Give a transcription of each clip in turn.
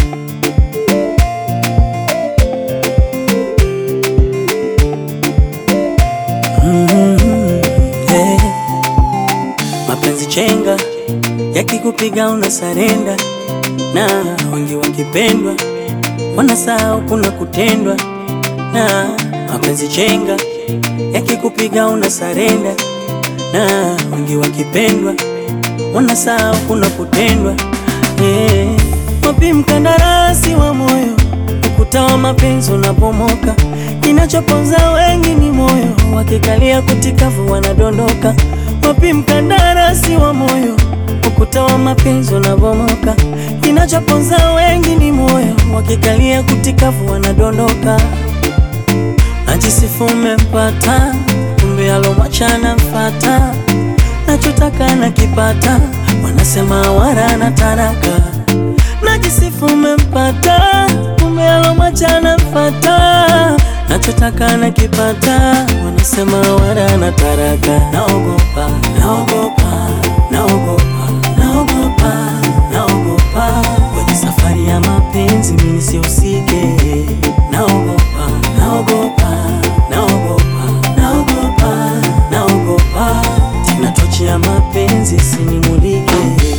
Mm, hey. Mapenzi chenga yakikupiga una sarenda, na wengi wakipendwa wanasahau kuna kutendwa. Na mapenzi chenga yakikupiga una sarenda, na wengi wakipendwa wanasahau kuna kutendwa. Hey. Wapi mkandarasi wa moyo, ukuta wa mapenzi unapomoka, kinachoponza wengi ni moyo, wakikalia kutikavu wanadondoka. Wapi mkandarasi wa moyo, ukuta wa mapenzi unapomoka, kinachoponza wengi ni moyo, wakikalia kutikavu wanadondoka. Najisifu umempata, kumbe alomwachana mfata, nachotaka nakipata, wanasema wara na taraka Najisifu umempata, kumbe alomwachana mfata, nachotaka nakipata, wanasema wara na taraka. Naogopa, naogopa, naogopa, naogopa, naogopa kwenye safari ya mapenzi mimi nisihusike. Naogopa, naogopa, naogopa, naogopa, naogopa tena tochi ya mapenzi isinimulike.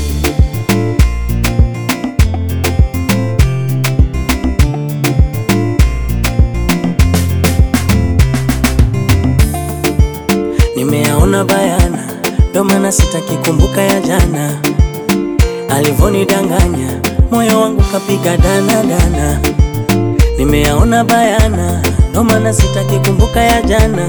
Nimeyaona bayana, ndo maana sitaki kumbuka ya jana. Alivonidanganya moyo wangu kapiga dana dana. Nimeyaona bayana, ndo maana sitaki kumbuka ya jana.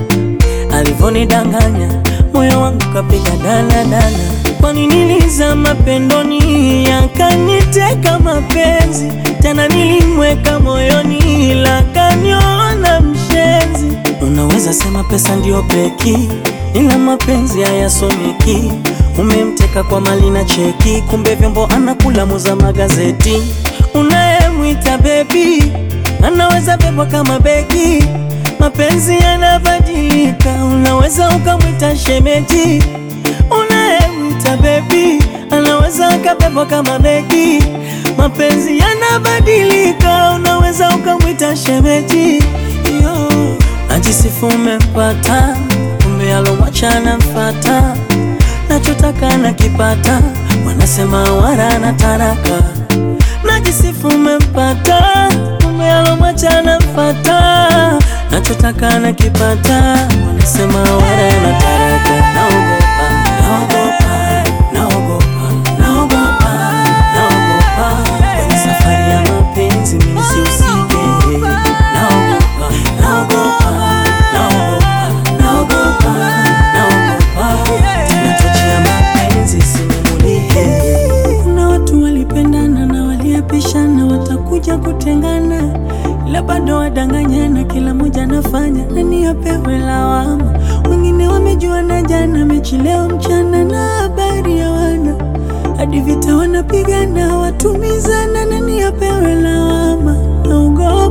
Alivonidanganya moyo wangu kapiga dana dana. Kwani nilizama pendoni, yakaniteka mapenzi, tena nilimweka moyoni, ila kaniona mshenzi. Unaweza sema pesa ndio peki, ila mapenzi hayasomeki. Umemteka kwa mali na cheki, kumbe vyombo anakula muza magazeti. Unayemwita bebi anaweza bebwa kama begi. Mapenzi yanabadilika, unaweza ukamwita shemeji. Unayemwita bebi anaweza akabebwa kama begi. Mapenzi yanabadilika, unaweza ukamwita shemeji. Yo. Najisifu umempata, kumbe alomwachana mfata, nachotaka nakipata, wanasema wara na taraka. Najisifu umempata, kumbe alomwachana mfata, nachotaka nakipata, wanasema wara na taraka. Naogopa, naogopa, naogopa, naogopa, naogopa kwenye safari ya mapenzi mimi nisihusike. Naogopa, naogopa, naogopa, naogopa, naogopa tena tochi ya mapenzi isinimulike. Kuna watu walipendana na waliapishana watakuja kutengana, ila bado wadanganyana, kila mmoja anafanya nani apewe lawama. Wengine wamejuana jana, mechi leo mchana na habari ya wana hadi vita wanapigana, watumizana, nani apewe lawama? Naogopa